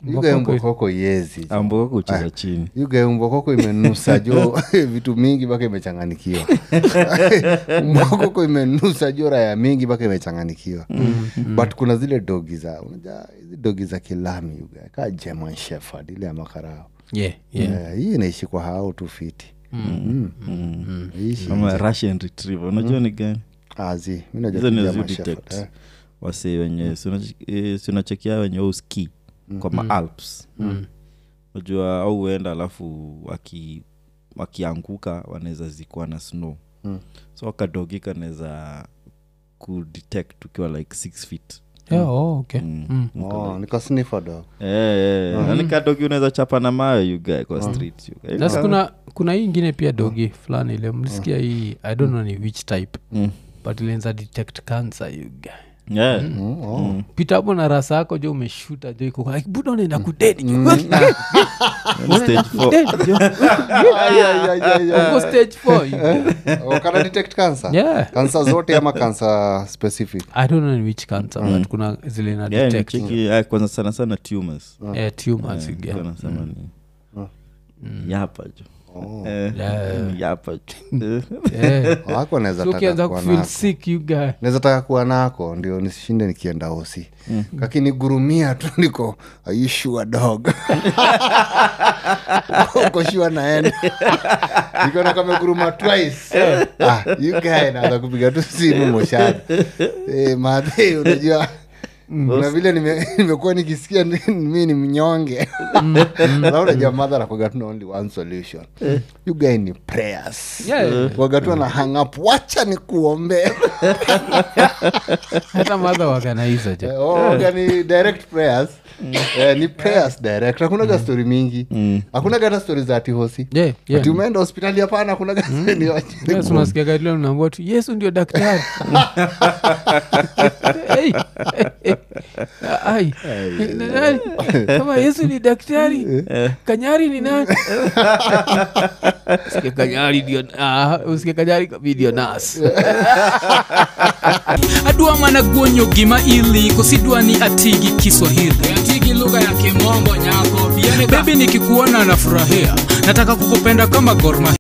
yuga mbokoko yezi amboko kucheza chini yuga mbokoko imenusa jo vitu mingi mpaka imechanganikiwa mbokoko imenusa jo raya mingi mpaka imechanganikiwa but kuna zile dogi za unajua hizi dogi za kilami yuga kaa german shepherd ile ya makarao yeah, yeah. Eh, hii inaishi kwa hao tu fiti Mm. Ishi ama russian retriever unajua ni gani azi mi najua hizo tu ni German zio Shepherd, detect eh. wase wenye sinachekia wenye uski kwa maalps unajua au huenda alafu waki wakianguka wanaweza zikuwa na snow Mm. so kadogi kanaweza kudetect ukiwa like six feet Yeah, oh, okay. Mm. Mm. Oh, niko sniffer dog Eh, eh, yani kadogi unaweza chapa na mayo yugae kwa street you guy. Sasa kuna kuna hii ingine pia dogi fulani ile mlisikia hii i don't know ni which type Mm. but ilienza detect cancer you guy Yeah. Mm, oh. pita hapo na rasa yako jo umeshuta jo iko like buda unaenda kudedi jo Stage four. Kudedi, jo. Ay, ay, ay, ay, ay. Uko stage four, you guy. Oh, kana detect cancer Yeah. cancer zote ama cancer specific i don't know ni which cancer but kuna zile na Yeah, ni detect cheki, ah, kwanza sana sana tumors eh, tumors you guy. Nilikuwa nasema ni yapa jo Eh, Yeah. ni yapa jo Eh. wako naweza So taka ukianza kuwa kufeel nako sick you guy naweza taka kuwa nako ndio nisishinde nikienda osi kakinigurumia tu niko aishua dog uko shua naenda nikona kameguruma twice ah, you guy naanza kupiga tu simu moshani eh, madhe unajua na vile nime- nimekuwa nikisikia ni- mi ni mnyonge na unajua madha nakuaga tuna only one solution you guy ni prayers Yeah. wagatu na hang up wacha ni kuombea hata madha waganaiza jo Eh, oh, ni direct prayers Eh, ni prayers direct hakunaga story mingi hakunaga hata stori za atihosi Yeah, yeah. ati umeenda hospitali hapana hakunaga Yes, unasikia gari leo unaambiwa tu yesu ndio daktari Hey, hey, hey. Ai. Na nani? kama yesu ni daktari kanyari ni nani Usikie kanyari ndio ah, usikie kanyari kabi ndio nas adwa mana guonyo gima ili kosidwa ni atigi kiswahili atigi lugha ya kimombo nyako bebi nikikuona nafurahia nataka kukupenda kama gorma